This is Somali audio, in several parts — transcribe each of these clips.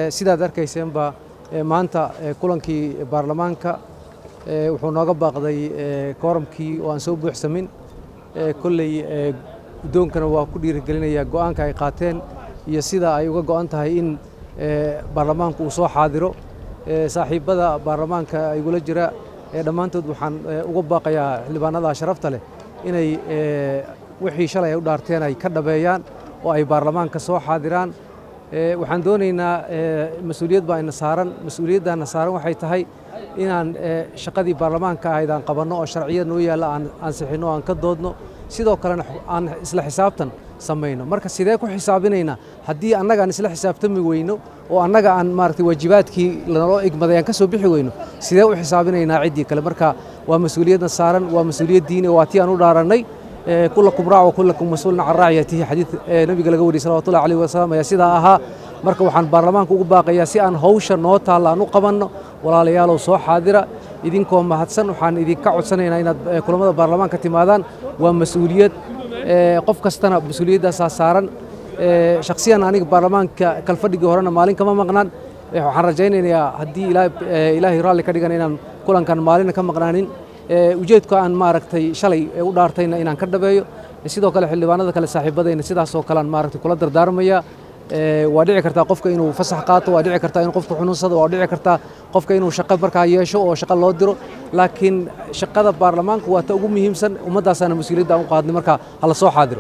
sidaad arkayseenba maanta kulankii baarlamaanka wuxuu nooga baaqday kooramkii oo aan soo buuxsamin kolley guddoonkana waa ku dhiirigelinayaa go'aanka ay qaateen iyo sida ay uga go'an tahay in baarlamaanku uu soo xaadiro saaxiibbada baarlamaanka igula jira dhammaantood waxaan uga baaqayaa xildhibaanada sharafta leh inay wixii shalay ay u dhaarteen ay ka dhabeeyaan oo ay baarlamaanka soo xaadiraan waxaan doonaynaa mas-uuliyad baa ina saaran mas-uuliyaddaana saaran waxay tahay inaan shaqadii baarlamaanka ahayd aan qabanno oo sharciyad noo yaalla aan ansixinno aan ka doodno sidoo kalena aan isla xisaabtan samayno marka sidee ku xisaabinaynaa haddii annaga aan isla xisaabtami weyno oo annaga aan maaragtay waajibaadkii lanoo igmaday aan ka soo bixi weyno sidee u xisaabinaynaa ciddii kale marka waa mas-uuliyadna saaran waa mas-uuliyad diini waa tii aan u dhaarannay kulakum raac wa kulakum mas-uulun can raaciyatihi xadiid nabiga laga wariyey salawatullahi alayhi wasalam ayaa sidaa ahaa marka waxaan baarlamaanka ugu baaqayaa si aan hawsha noo taalla aan u qabanno walaalayaalow soo xaadira idinkoo mahadsan waxaan idinka codsanaynaa inaad kulamada baarlamaanka timaadaan waa mas-uuliyad qof kastana mas-uuliyaddaasaa saaran shakhsiyan aniga baarlamaanka kalfadhigii horena maalin kama maqnaan waxaan rajaynayaa haddii ilaahay raalli ka dhigan inaan kulankan maalina ka maqnaanin ujeedka aan maaragtay shalay u dhaartayna inaan ka dhabeeyo sidoo kale xildhibaanada kale saaxiibadayna sidaasoo kalean maaragtay kula dardaarmaya waa dhici kartaa qofka inuu fasax qaato waa dhici kartaa inuu qofka xunuunsado waa dhici kartaa qofka inuu shaqo markaa yeesho oo shaqo loo diro laakiin shaqada baarlamaanku waa ta ugu muhiimsan ummaddaasaana mas-uuliyadda aan u qaadnay marka hala soo xaadiro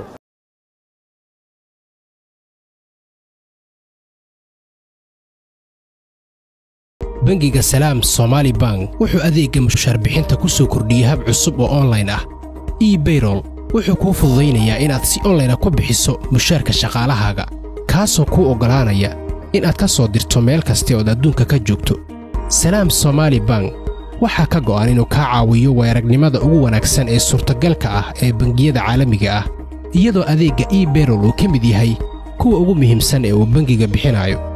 bangiga salaam somaali bank wuxuu adeegga mushaarbixinta ku soo kordhiyey hab cusub oo onlayn ah ebayrol wuxuu kuu fududaynayaa inaad si onlayna ku bixiso mushaarka shaqaalahaaga kaasoo kuu oggolaanaya inaad ka soo dirto meel kasta ood adduunka ka joogto salaam somaali bank waxaa ka go'an inuu kaa caawiyo weeragnimada ugu wanaagsan ee suurtagalka ah ee bangiyada caalamiga ah iyadoo adeegga ebayrol uu ka mid yahay kuwa ugu muhiimsan ee uu bangiga bixinayo